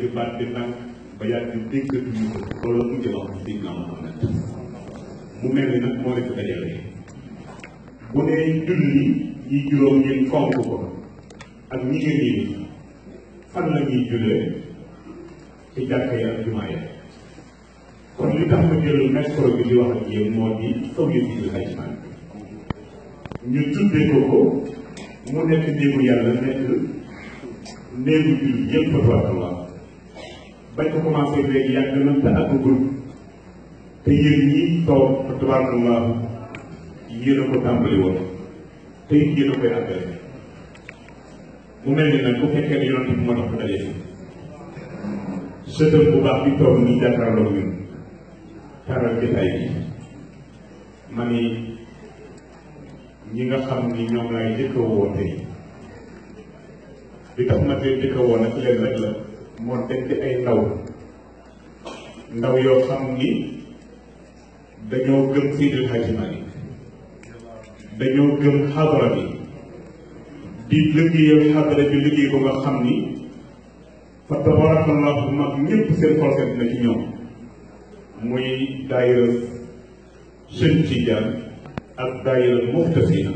baat bi nag ba yàgg déggatuñu ko loolu la mujj wax Seydina Muhammad mu mel ni nag moo leen ko dajale bu dee julli yi juróom ngeen fonk ko ak ñi ngeen yi fan la ñuy jullee ci jàkka yi ak jumaa yi kon li tax ma jël micro bi di wax ak yéen moo di saw yëf yi xaj man ñu tuddee ko ko mu nekk néegu yàlla nekk néegu julli yëpp tabarakallah bañ ko commencé léegi yàgg na te àggagul te yéen ñi toog tabarakallah yéen a ko tàmbali woon te it yéen a koy àggale mu mel ni nag bu fekkee ne yonent bi moo tax ko daje si sëtëm bu baax bi toog nii jàkkaarloo ñun taral jotaay bi ma ni ñi nga xam ni ñoom laay njëkk a woo tey li tax ma tey njëkk a woo nag leen rek la moo dem di ay ndaw ndaw yoo xam ni dañoo gëm Seydil Hadji Malick dañoo gëm xadara bi di liggéeyal xadara bi liggéey ko nga xam ni fa tabarakallahu mag ñëpp seen xol seet na ci ñoom muy daayira Sëñ Tijaan ak daayira Muxtasina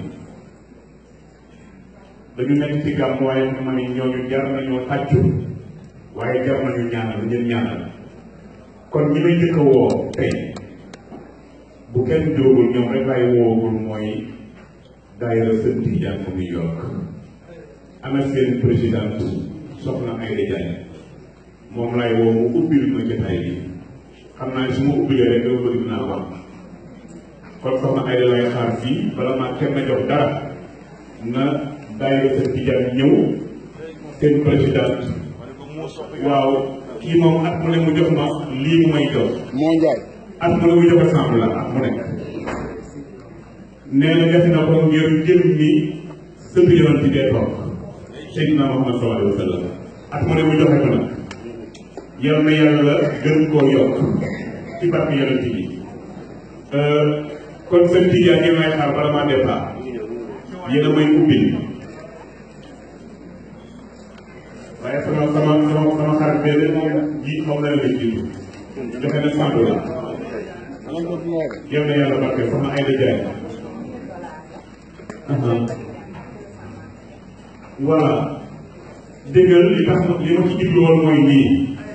dañu nekk ci gàmm waaye ma ni ñooñu jar nañoo tàccu waaye jar nañu ñaanal ngeen ñaanal kon ñi may njëkk a woo tey bu kenn jógul ñoom rek laay woogul mooy daayira Sëñ Tijaan bu New York ana seen présidente soxna Aïda Diagne moom laay woo mu ubbil ma jotaay bi xam naa ne su ma ubbilee rek dama bëgg naa wax kon soxna Aïda lay xaar fii bala maa kenn na jox dara na daayira Sëñ Tijaan ñëw seen présidente waaw kii moom at mu ne mu jox ma lii mu may jox moo njaay at mu ne mu jox ensemble la at mu nekk nee na def na ko ngir jël ni sëtu yonent bi dee toog Seydina Muhammad sallallahu alayhi wa sallam at mu ne mu joxe ko nag yal na yàlla gën koo yokk ci barke yonent bi kon seen tijaan yi may xaar bala maa départ yéen a may ubbil waaye sama sama sama sama xarit bee moom ji moom la la jiitu joxe na cent dollars yal na yàlla barke soxna Aïda Diagne voilà déggal li tax li ma ci jublu woon mooy nii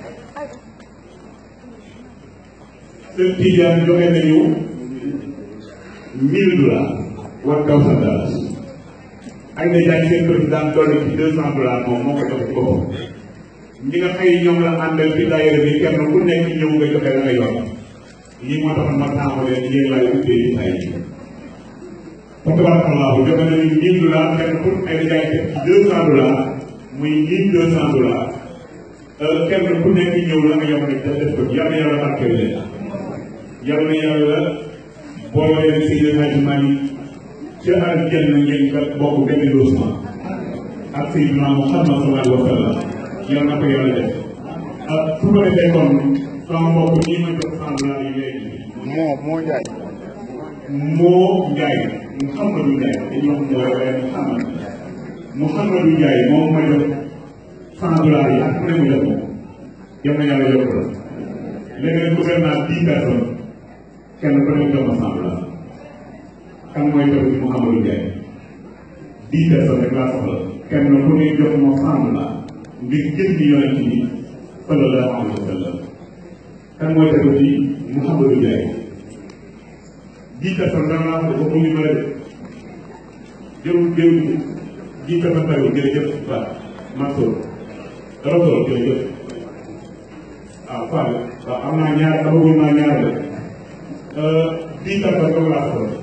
seen tijaan joxe nañu mille dollars one thousand dollars ay na jaay seen président dolli ci deux cent dollars moom moo ko jox ci boppam ñi nga xëy ñoom la àndal ci daayira bi kenn ku nekk ñëw nga joxe la nga yor lii moo tax ma tàmbalee yéen laay ubbee ci ay fa tabarakallahu joxe nañu mille dollars kenn ku ay na jaay teg ci deux cent dollars muy mille deux cent dollars kenn ku nekk ñëw la nga yor nag def ko yal na yàlla barkeel leen yal na yàlla boole leen Seydi Hadji Malick ci aljanna ngeen nga bokk benn logement ak Seydina Muhammad sallallahu alayhi wa sallam yal na ko yàlla def ak su ko defee kon sama mbokk ñi ma jox cent dollars yi léegi moo moo njaay moo Njaay Mouhamadou Njaay dañuy wax mooy waaye Mouhamad Mouhamadou Njaay moom ma jox cent dollars yi ak ku ne mu jox ko yal na yàlla yokk la léegi nag bëgg naa dix personnes kenn ku ne jox ma cent dollars kan mooy jox ci Mouhamadou Njaay dix personnes rek laa soxla kenn ku ne jox ma cent dollars ngir jël ci yonent bi sallallahu alayhi wa sallam kan mooy jox ci Mouhamadou Njaay dix personnes dana laa ko mu ngi mën a def jërul jërul dix personnes bariwul jërëjëf waaw Mansour Rasool jërëjëf waaw Fall waaw am naa ñaar dama bëgg naa ñaar de dix personnes dama laa soxla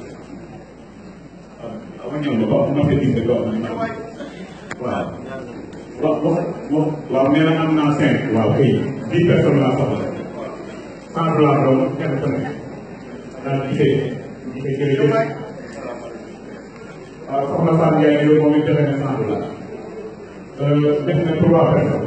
waaw ma ñëw ba ba ma fee dix waaw waaw wax wax wax waaw nee na am naa cinq waaw kay dix personnes laa soxla cent dollars doom kenn ku nekk daal di gisee gisee jërëjëf waaw soxna Fatou Ndiaye yow moom it joxe na cent dollars def na trois personnes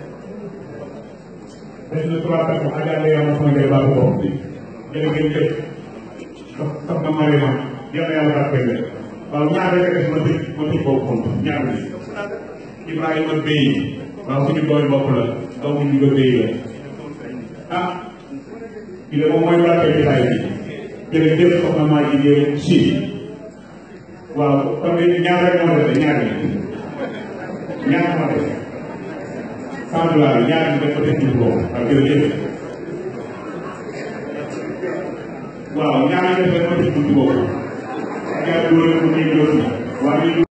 def na trois personnes Adja Ndeye Yama sama ngay baaxu bopp bi jërë ngeen jëf sox soxna Mariama yàlla yàlla barkeel leen waaw ñaar rek def ma tëj ma tëj boobu compte ñaar bi Ibrahima Bey waaw suñu doole bopp la doomu ñu ko béy la ah kii de moom mooy barke jotaay bi jërëjëf soxna maa jigéen si waaw kon de ñaar rek moo dese ñaar yi ñaar moo dese cent dollars ñaar yi def ko def ci boobu ak jërëjëf waaw ñaar yi def ko def ci boobu ak yàlla dugal ko ci